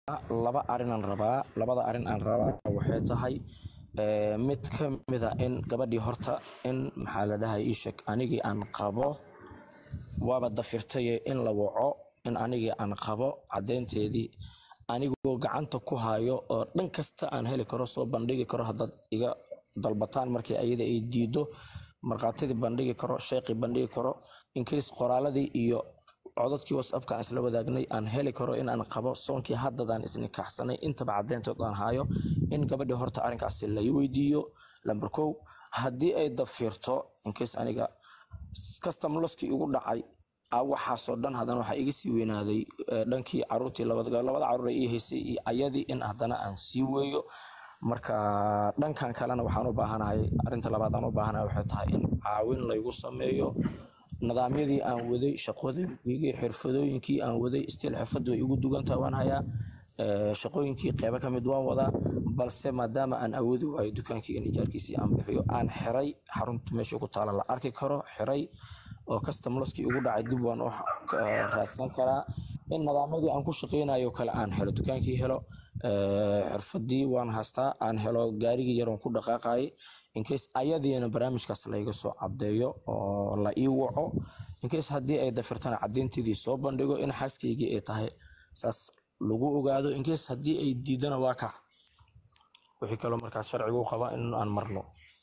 laba arin aan rabaa labada arin aan rabaa waxay tahay ee, mid ka mida in gabadhii horta in maxaa la dhahay ii sheeg anigii aan qabo waaba dafirtaye in la waco in anigii aan qabo cadeynteedii anigoo gacanta ku hayo oo dhan kasta aan heli karo soo bandhigi karo haddaad iga dalbataan markii ayada ay diido markhaatidii bandhigi karo sheeqii bandhigi karo incase qoraaladii iyo codadkii whatsappka aan isla wadaagnay aan heli karo in aan qabo soonkii haddadaan isnikaxsanay intaba cadeyntood aan hayo in gabadhii horta arrinkaasi la ii weydiiyo lambar kow haddii ay dafirto incase aniga custom loskii igu dhacay aa waxaasoo dhan haddana waxaa iga sii weynaaday eh, dhankii caruurtii labada labada caruur ay ii haysay iyo ayadii in haddana aan sii weeyo marka dhankan kalena waxaan u baahanahay arrinta labaad aan u baahanahay waxay tahay in caawin laygu sameeyo nidaamyadii aan waday shaqooyinkii xirfadooyinkii aan waday stiil xirfadu way igu dugantaha waan hayaa Eh, shaqooyinkii qeybo ka mid waan wadaa balse maadaama aan awoodi waayo dukaankii in ijaarkiisii aan bixiyo aan xiray xarunta meesha ku taala la arki karo xiray oo customloskii ugu dhacay dib waan u eh, raadsan karaa in nidaamyadii aan ku shaqeynayo kale aan helo dukaankii helo eh, xirfadii waan haystaa aan helo gaarigii yaroon ku dhaqaaqayay incase ayadiina barnaamijkaas layga soo cadeeyo oo la ii waco incase haddii ay dafirtana cadeynteedii soo bandhigo in xaaskaygii ay tahay saas lagu ogaado incase haddii ay diidana waa ka wixii kaloo markaas sharcigu qaba in aan marno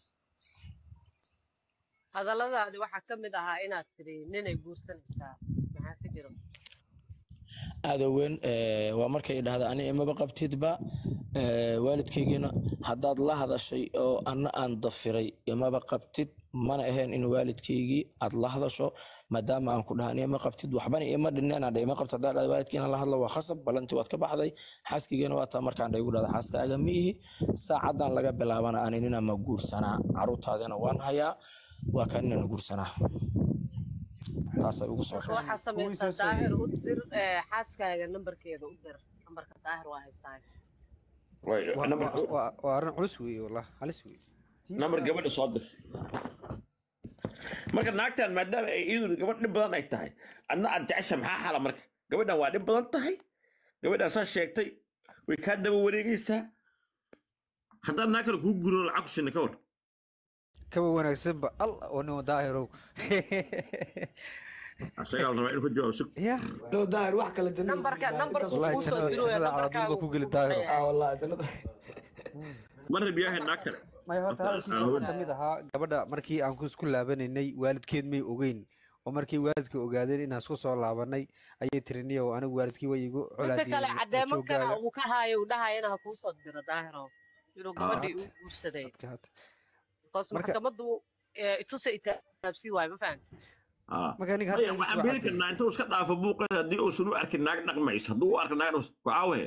hadalladaadi waxaa ka mid ahaa inaad tidhi ninay guursanaysaa maxaa ka jiro aada weyn eh, waa markay dhahda ani imaba qabtidba eh, waalidkaygina haddaad la hadashay oo ana aan dafiray imaba qabtid mana ahayn in waalidkaygii aad la hadasho maadaama aan ku dhaha ani ima qabtid waxbana ima dhineen aan ima qabtid haddaa dhahda waalidkiina la hadlo waa khasab balantii waad ka baxday xaaskaygina waa taa markaan dha igu dhahda xaaskaaga ma ihi saacadan laga bilaabana ani nina ma guursanaa caruurtaadina waan hayaa waa kaa ninana guursanaa taasay ugu soo marka waxaa samaysaa daahir u dir ee, xaaskaaga nambarkeeda u dir nambarka daahir waa haystaa Way- Waa- number- waa- waa waa arrin culus weeye wallah halis weeye number gabadha soo dir marka naagtan maadaama ay iyadu gabadh dhib badan ay tahay adna aad jecesha maxaa xala marka gabadhan waa dhib badan tahay gabadhan saa sheegtay way kaa daba wareegaysaa haddaad naag kale kuu gurin oo lacag ku sinna ka war kaba wanaagsanba al oo nin daahirow asagaa la rabaa inuu ka jawaabo sug ya loo daahir wax kale jannada nambarka nambarku wallahi kuu soo jannada diro ee jannada nambarkaaga caladuunba ku geli wuu daahiro leeyahay. ah wallahi jannada ma rabiyahay naag kale maya horta hadalkiisa Horta, waxaa ka mid ahaa gabadha markii aan ku isku laabanaynay waalidkeed may ogeyn oo markii waalidka ogaadeen inaan isku soo laabanay ayay tiri niyow anigu waalidkii way igu inta kale colaadiyeen cadeemo kana joogaaga uu ka haayo uu dhahayana ha kuu soo diro daahiro inuu gabadhii u guursaday Adkaata. bas Marka- maxkamaddu ee, itusa itaabsii waayo ma fahamti Ah. marka ninka Maya, hadda waxaan igu soo beri karnaa intuu iska dhaafo buuqeeda haddii uusan u arkin naag dhaqmaysa hadduu u arko naag dhaqmaysa waxaa weeye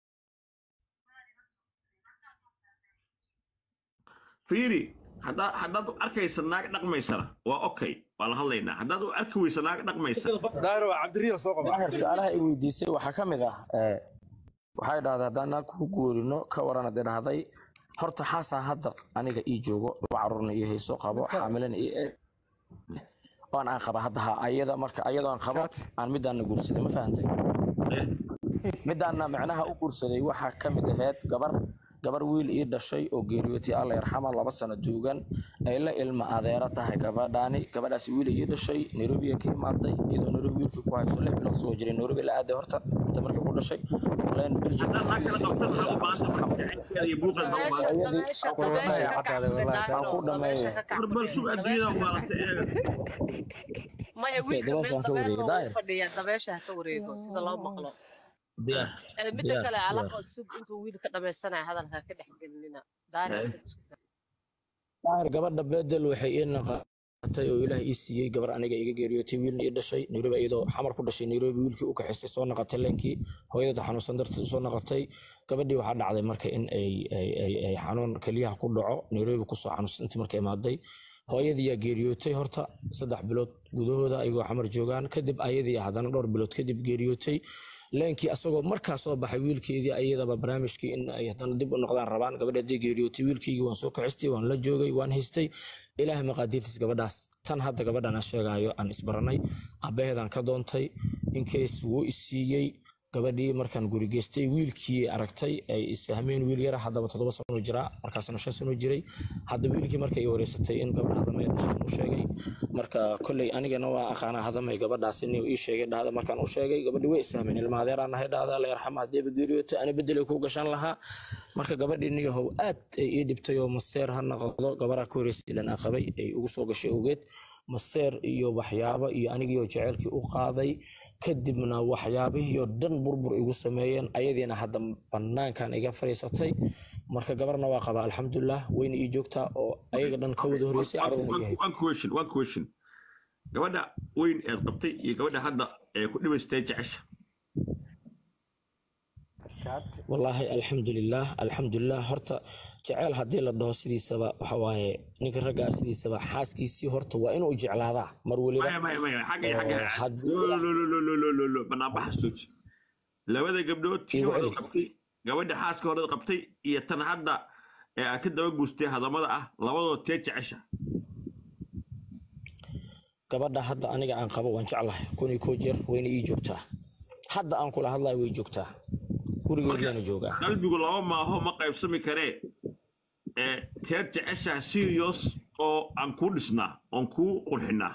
fiiri haddaad haddaad u arkaysa naag dhaqmaysana waa okay waa la hadlaynaa haddaad u arki weysa naag dhaqmaysa daahir waa cabdiriil soo qaba daahir su-aalaha ay weydiisay waxaa ka mid ah ee, waxay dhahday haddaan naag ku guurino ka waran hadday dhahday horta xaasaa hadda aniga ii joogo laba caruurna ii hayso qabo xaamilana ii eg oon aan qaba hadda ha ayada marka ayadoo aan qabo aan midaana guursaday ma fahantay midaana macnaha u guursaday waxaa ka mid ahayd gabar gabar wiil ii dhashay oo geeriyootay alla yarxama laba sano duugan ay la ilma adeera tahay gabadhaani gabadhaasi wiil ii dhashay nairobi ka imaaday iyadoo nairobi wiilkii ku hayso lix bilood soo jiray nairobi la aaday horta inta markii ku dhashay leen belgium haddaad naag kala qabtana ha u baahanta jecelkeeda iyo buuqeeda ha u baahanta dabeesha war dabeesha wallahi ka caddaade kacday wallahi daahiro ku dhameeyo. dabeesha ka war bal kacday sug adduunyada u baalanta eega maya wiilka dabeesha meel ha ka wareego, dabeesha daahir. uu fadhiya dabeesha ha ka wareego sida loo maqlo diyaar Ee, midda diyaar kale diyaar alaqa sug intuu wiilka dhamaysanaya hadalka ka dhex gelinina daahir iska suga. daahir gabadha bedel waxay ii naqatay oo ilaah ii siiyey gabar aniga iga geeriyootay wiilna ii dhashay nairobi iyadoo xamar ku dhashay nairobi wiilkii u kaxaystay soo naqatay leenkii hooyada xanuunsan darteed usoo naqatay gabadhii waxaa dhacday marka in ay ay ay ay xanuun keliyaha ku dhaco nairobi kusoo xanuunsan intii markay imaaday hooyadiiyaa geeriyootay horta saddex bilood gudahooda ayagoo xamar joogaan kadib ayadii haddana dhowr bilood kadib geeriyootay leenkii asagoo markaa soo baxay wiilkeedii ayadaba barnaamijkii in ay haddana dib u noqdaan rabaan gabadha haddii geeriyootay wiilkeygii waan soo kaxistay waan la joogay waan haystay ilaahay maqaadiirtiis gabadhaas tan hadda gabadhan aan sheegaayo aan isbaranay aabbaheedaan ka doontay inkeys wuu isiiyey gabadhii markaan guri geystay wiilkii aragtay ay isfahmeen wiil yara haddaba toddoba sano jiraa markaasna shan sano jiray hadda wiilkii markay i wareysatay in gabadha hadamay dhashaan u sheegay marka kolley anigana waa aqaanaa hadamay gabadhaasi nin ii sheegay dhahda markaan u sheegay gabadhii way isfahmeen ilma adeeraan nahay dhahda alla yarxama haddeeba geeriyooto ana bedelay ku gashan lahaa marka gabadhii niyahow aad ay ii dhibtay oo maseer ha noqdo gabaraa ka horreysay ilan aan qabay ay ugu soo gashay ogeed maseer iyo waxyaabo iyo anigiioo jeceylkii u qaaday kadibna waxyaabihii oo dhan burbur igu sameeyeen ayadiina hadda banaankan iga fadhiisatay marka gabarna waa qabaa alxamdulilah wayna ii joogtaa oo ayaga dhan ka wada horreysay carruurna yahay one question one question gabadha weyn eed qabtay iyo gabadha hadda ee ku dhibaystay jecesha wallaahi alxamdulilah alxamdulilah horta jeceyl haddii la dhaho sidiisaba waxa waaye ninka raggaa sidiisaba xaaskiisii horta waa inuu jeclaadaa mar weliba maya maya maya xagga oo xagga haddii lololololololo banaanbaxa jooji labada gabdhood tii Igu horeda celi. qabtay gabadha xaaska horeda qabtay iyo tan hadda ee aad ka daba guustay hadamada ah labadood tee jecesha gabadha hadda aniga aan qabo waan jeclahay kun iyo koo jeer wayna ii joogtaa hadda aan kula hadlayo way joogtaa gurigeediyaana joogaa qalbigu laba maaho ma qaybsami karee ee teed jecesha serious oo aan kuu dhisnaa oon kuu qurxinaa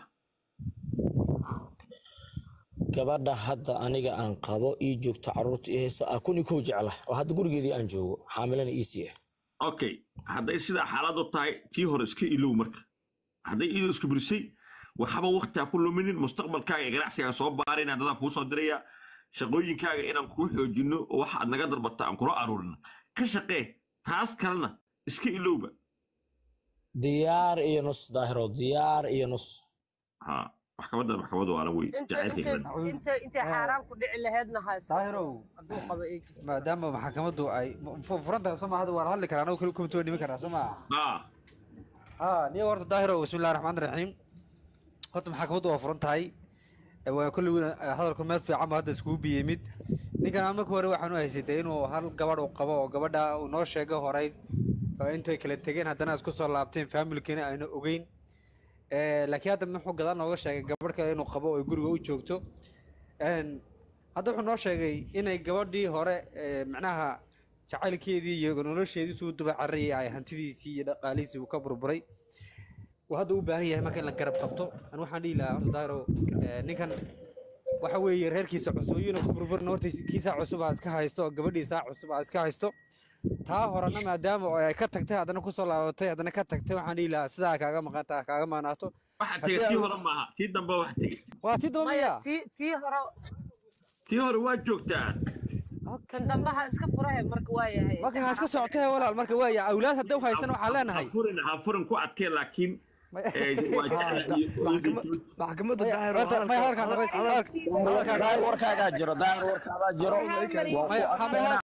gabadha hadda aniga aan qabo ii joogta carruurta ii haysa ah kun iyo kow jecla oo hadda gurigeedii aan joogo xaamilana ii siiya okay hadday sidaa xaaladu tahay tii hore iska ilow marka hadday iyadoo iska burisay waxba waktiha ku luminin mustaqbalkaaga ee ganacsigaa soo baarina dadaan kuu soo diraya shaqooyinkaaga inaan kuu xoojino oo waxa aad naga darbata aan kula aruurina ka shaqee taas kalena iska ilowba diyaar iyo nus daahiro diyaar iyo nus ha maxkamadda maxkamadda waa la wey inta jacaylkayga inta inta intay xaaraan ku dhici laheedna ha iska Daahirow. hadduu qabo ay jirto maadaama maxkamaddu ay furantahay soo ma hadda waa la hadli karaa anagu kale kuma tooni karaa soo ma ha ها نيو horta daahiro bismillahi raxmaani raxiim horta maxkamaddu waa furan tahay Ee, waa kulli hadalku meel fiican ba hadda iskugu biyey mid ninkan aan marka hore waxaan u haysatay inuu hal gabadh uu qabo oo gabadha uu noo sheegay horay oo intay kala tegeen haddana isku soo laabteen familkiina ayna ogeyn Ee, laakiin hadda muxuu gadaal nooga sheegay gabadh kale inuu qabo oo guriga u joogto Een, hadda wuxuu noo sheegay inay gabadhii hore ee, macnaha jacaylkeedii iyo nolosheedii suu duba cararayay ay hantidiisii iyo dhaqaalihiisii uu ka burburay uu hadda u baahan yahay marka in la garab qabto an waxaan dhihi lahaa horta daahiro ee, ninkan waxa weeye reerkiisa cusub iyuna ku burburin horta kiisaa cusub ha iska haysto oo gabadhiisaa cusub ha iska haysto taa horena maadaama oo ay ka tagtay haddana kusoo laabatay haddana ka tagtay waxaan dhihi lahaa sidaa kaaga maqanta kaaga maqnaato waxa tegay tii hore maaha tii dambe wax tegay waa tii maya doonaya tii tii hore tii hore waa joogtaa kan dambe ha iska furahe marka waa yahay marka ha iska socotee walaal marka waaya awlaad hadda u haysan waxaan leenahay ha furin ha furin ku adkee laakiin ee, waa jecel iyo- maxkamadda Maya, daahir horta, maya, halkaan dhamayst- halkaan- halkaan dhamayst- warkaagaa jiro daahir warkaagaa jiro maya, maya,